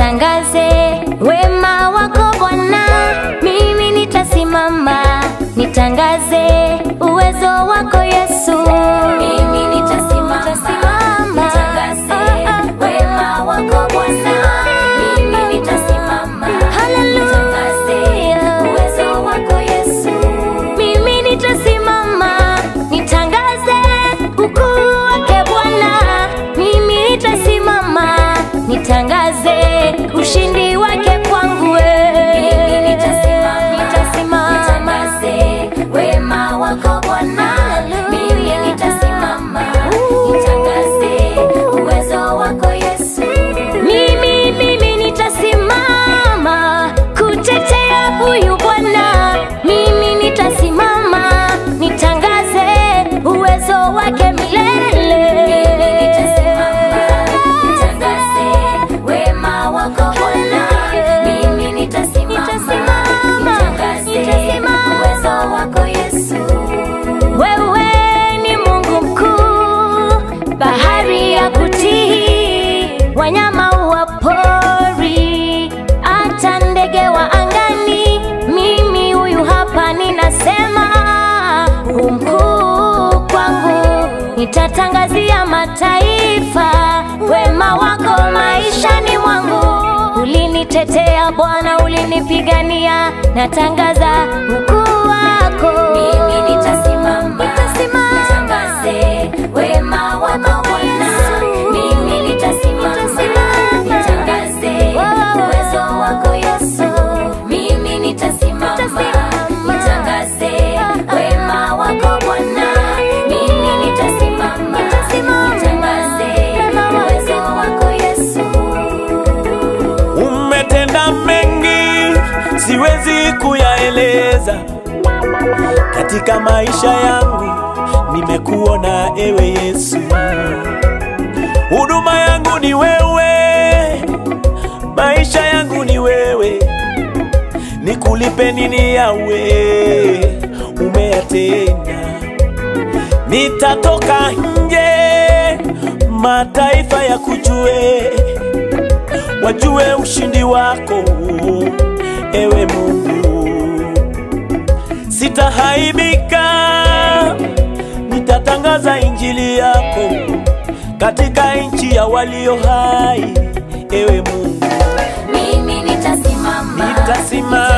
nitangaze wema wako Bwana, mimi nitasimama nitangaze uwezo wako Yesu, mimi nitasimama nitangaze wema wako Bwana, mimi nitasimama nitangaze uwezo wako Yesu, mimi nitasimama nitangaze ukuu wake Bwana, mimi nitasimama nitangaze ushindi wake kwangu wewe. nitasimama nitangaze wema wako Bwana, mimi nitasimama nitangaze uwezo wako Yesu, mimi mimi nitasimama kutetea huyu Bwana, mimi nitasimama nitangaze uwezo wake milele. Mimi nitasimama nitangaze wema wako Bwana, mimi nitasimama nitangaze uwezo wako Yesu. Wewe ni Mungu mkuu, bahari ya kutii, wanyama wa pori, hata ndege wa angani. Mimi huyu hapa ninasema, umkuu kwangu, nitatangazia mataifa wema wako maishani mwangu. Ulinitetea Bwana, ulinipigania, natangaza ukuu wako. Mimi nitasimama, nitangaze wema wako Bwana. Mimi nitasimama, nitangaze uwezo wako Yesu. Mimi nitasimama, nitangaze wema wako Bwana. Mimi nitasimama, nitangaze uwezo wako Yesu. Umetenda mengi siwezi kuyaeleza, katika maisha yangu nimekuona ewe Yesu. Huduma yangu ni wewe, maisha yangu ni wewe, nikulipe nini yawe umeyatenda. Nitatoka nje, mataifa ya kujue wajue ushindi wako ewe Mungu. Sitahaibika, nitatangaza injili yako katika nchi ya walio hai ewe Mungu. Mimi nitasimama, Nitasimama